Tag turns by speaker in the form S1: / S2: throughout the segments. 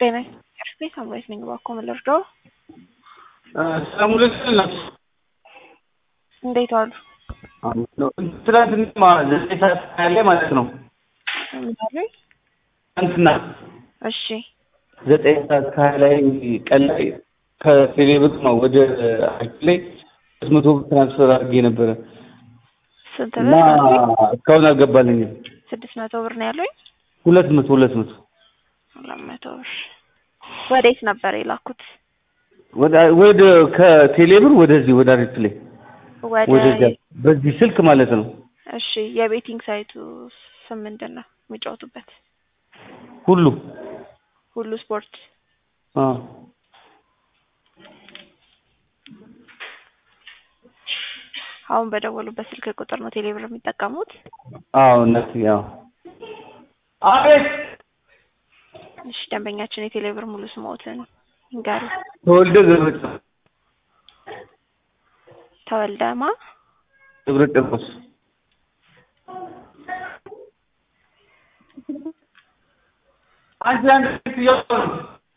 S1: ጤና ይስጥልኝ ሳምራዊት ነኝ። እባክዎ ምን ልርዳዎ?
S2: ሰሙለት
S1: እንዴት ዋሉ?
S2: ትናንትና ዘጠኝ ሰዓት ያለ ማለት ነው።
S1: ምን አሉኝ?
S2: ትናንትና
S1: እሺ
S2: ዘጠኝ ሰዓት ከሀያ ላይ ቀን ላይ ከቴሌብር ነው ወደ አኪ ላይ ሶስት መቶ ብር ትራንስፈር አድርጌ ነበረ
S1: ስንት
S2: እና
S1: ብር?
S2: እስካሁን አልገባልኝም።
S1: ስድስት መቶ ብር ነው ያሉኝ።
S2: ሁለት መቶ ሁለት መቶ
S1: ሁለት መቶ ብር ወዴት ነበር የላኩት?
S2: ወደ ወደ ከቴሌብር ወደዚህ ወደ አሪፍ ላይ
S1: ወደ
S2: ወደዚያ በዚህ ስልክ ማለት ነው።
S1: እሺ የቤቲንግ ሳይቱ ስም ምንድን ነው የሚጫወቱበት?
S2: ሁሉ
S1: ሁሉ ስፖርት።
S2: አ
S1: አሁን በደወሉበት ስልክ ቁጥር ነው ቴሌብር የሚጠቀሙት?
S2: አዎ እነሱ ያው አቤት
S1: እሺ ደንበኛችን የቴሌብር ሙሉ ስሞትን ይንገሩ።
S2: ተወልደ ገብረ
S1: ተወልደማ
S2: ገብረ ጨርቆስ አንቺ አንድ ስልክ እያወራሁ ነው።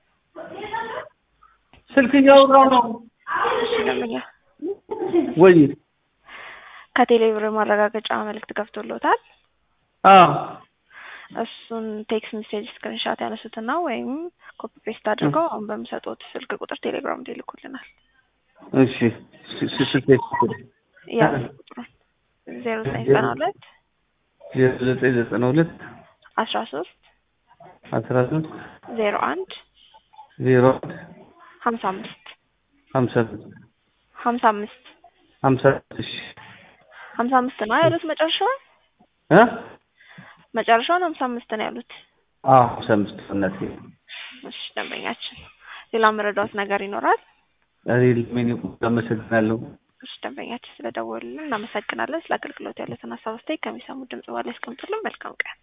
S2: ስልክ እያወራሁ ነው
S1: እሺ ደንበኛ
S2: ወይ
S1: ከቴሌብር ማረጋገጫ መልእክት ገብቶሎታል።
S2: አዎ
S1: እሱን ቴክስት ሜሴጅ ስክሪንሻት ያነሱትና ወይም ኮፒ ፔስት አድርገው አሁን በምሰጡት ስልክ ቁጥር ቴሌግራም ላይ ይልኩልናል።
S2: እሺ ስ- ስ- ስልክ
S1: ያ ቁጥሩን ዜሮ ዘጠኝ ዘጠና ሁለት
S2: ዘጠኝ ዘጠና ሁለት
S1: አስራ ሶስት
S2: አስራ ሶስት
S1: ዜሮ አንድ
S2: ዜሮ አንድ
S1: ሀምሳ አምስት
S2: ሀምሳ
S1: ሀምሳ አምስት
S2: ሀምሳ እሺ
S1: ሀምሳ አምስት ነው ያሉት መጨረሻውን
S2: እ
S1: መጨረሻውን ሀምሳ አምስት ነው ያሉት።
S2: አዎ ሀምሳ አምስት እናቴ
S1: እሺ ደንበኛችን ሌላ መረዳት ነገር ይኖራል?
S2: ሪል ሜኒ አመሰግናለሁ።
S1: እሺ ደንበኛችን ስለደወሉልን እናመሰግናለን። ስለ አገልግሎት ያሉትን ሀሳብ አስተያየት ከሚሰሙ ድምጽ በኋላ ያስቀምጡልን። መልካም ቀን